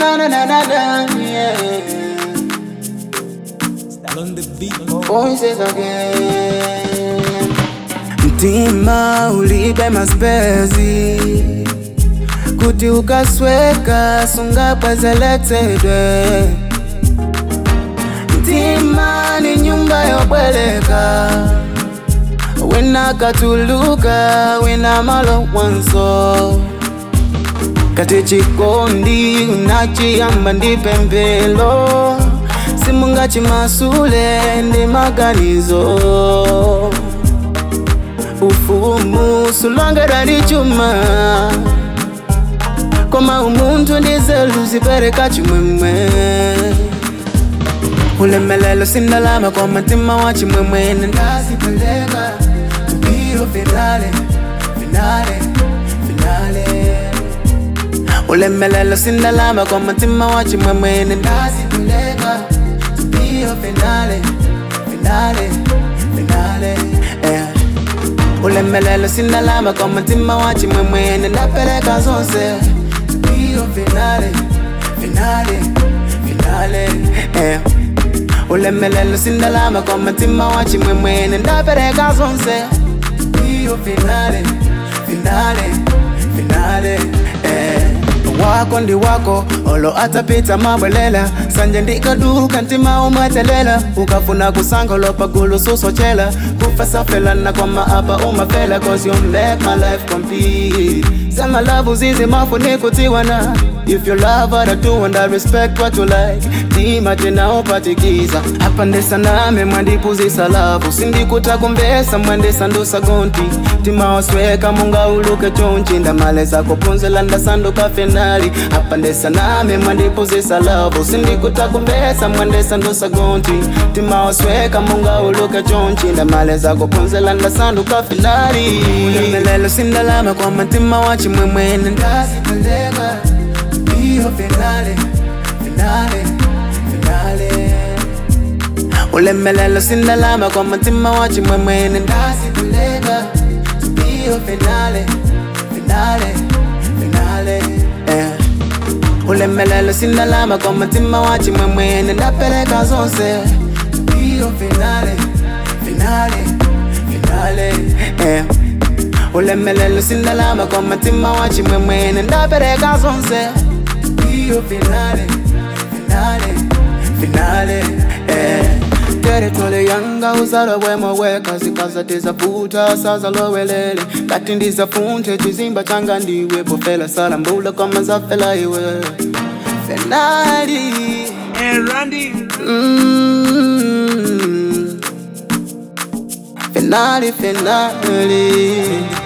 na na na na na yeah. On the beat. Voices again. mtima ulibe maspezi kuti ukasweka sungapwezeletsedwe mtima ni nyumba yobweleka wina katuluka wina malo mwanzo kati chikondi unachiyamba ndi pembelo simungachimasule ndi maganizo ufumu sulongedwa ndi chuma koma umuntu ndi nzeru zipereka chimwemwe ulemelelo sindalama kwa mtima wa chimwemwe ndazipeleka tupiro finale finale finale ulemelelo sindalama kwa mtima wa chimwemwe ndazipeleka tupiro finale finale finale yeah. ulemelelo sindalama kwa mtima wa chimwemwe ndapeleka zonse tupiro finale finale finale yeah. ulemelelo sindalama kwa mtima wa chimwemwe ndapeleka zonse tupiro finale finale finale eh. wako ndi wako olo atapita mabwelela sanje ndikaduka ntima umatelela ukafuna kusanga lopagulu susochela kufasafelana kwa maapa umafela cause you make my life complete sema love zizi mafunikutiwana if you love what I do and I respect what you like tima tena upatikiza apandesa name mwandipuzisa lavu sindikuta kumbesa mwandesa ndusa gonti tima wasweka munga uluke chonchi ndamaleza kupunzela ndasanduka finali apandesa name mwandipuzisa lavu sindikuta kumbesa mwandesa ndusa gonti tima wasweka munga uluke chonchi ndamaleza kupunzela ndasanduka finali ulemelelo sindalama kwa matima wa chimwemwene ndazipeleka iyo finale finale finale ulemelelo sindalama kwa matima wa chimwemwene ndazipeleka iyo finale finale finale yeah. ulemelelo sindalama kwa matima wa chimwemwene ndapeleka zonse iyo finale finale finale yeah. ulemelelo sindalama kwa matima wa chimwemwene ndapeleka zonse iyo finale finale finale eh. teretole yanga uzalo bwemo weka zikaza tizafuta saza lowelele kati ndizafunte chizimba changa ndiwe bofela sala mbula kama zafela iwe finali And Randy. mm. finali finali